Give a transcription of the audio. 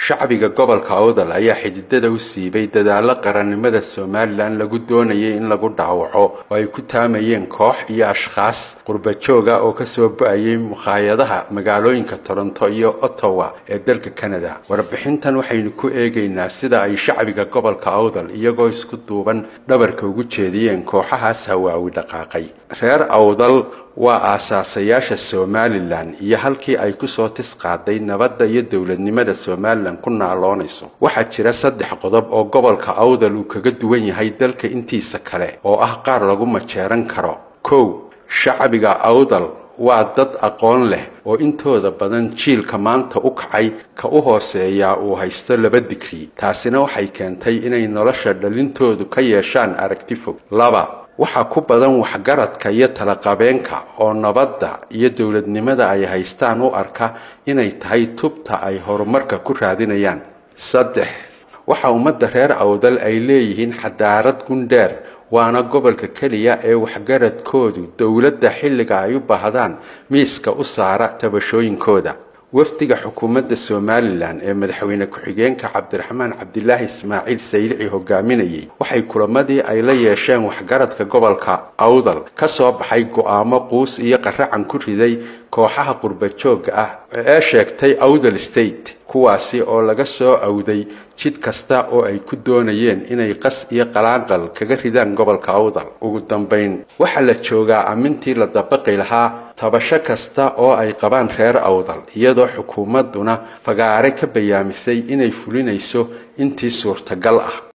shacbiga gobolka awdal ayaa xididada u siibay dadaalo qarannimada somalilan lagu doonayay in lagu dhaawaco oo ay ku taamayeen koox iyo ashkhaas qurbajooga oo kasoo ba-ayay mukhaayadaha magaalooyinka toronto iyo ottawa ee dalka canada warbixintan waxaynu ku eegaynaa sida ay shacbiga gobolka awdal iyagoo isku duuban dhabarka ugu jeediyeen kooxahaas hawaawi dhaqaaqay reer awdal waa aasaasayaasha somalilan iyo halkii ay kusoo tis qaaday nabadda iyo dowladnimada somalilan ku naaloonayso waxaa jira saddex qodob oo gobolka awdal uu kaga duwan yahay dalka intiisa kale oo ah qaar lagu majeeran karo kow shacbiga awdal waa dad aqoon leh oo intooda badan jiilka maanta u kacay ka u hooseeyaa uu haysto laba digri taasina waxay keentay inay nolosha dhalintoodu ka yeeshaan aragti fog laba waxaa ku badan waxgaradka iyo talaqabeenka oo nabadda iyo dowladnimada ay haystaan u arka inay tahay tubta ay horumarka ku raadinayaan saddex waxaa ummadda reer awdal ay leeyihiin xadaarad gundheer waana gobolka keliya ee waxgaradkoodu dowladda xilliga ay u baahdaan miiska u saara tabashooyinkooda wafdiga xukuumadda somalilan ee madaxweyne ku-xigeenka cabdiraxmaan cabdilaahi ismaaciil saylici hogaaminayay waxay kulamadii ay la yeesheen waxgaradka gobolka awdal ka soo baxay go-aamo quus iyo qaracan ku riday kooxaha qurbajooga ah ee sheegtay awdal state kuwaasi oo laga soo awday jid kasta oo ay ku doonayeen inay qas iyo qalaanqal kaga ridaan gobolka awdal ugu dambayn waxaa la joogaa amintii la dabaqi lahaa tabasho kasta oo ay qabaan reer awdal iyadoo xukuumadduna fagaare ka bayaamisay inay fulinayso intii suurtagal ah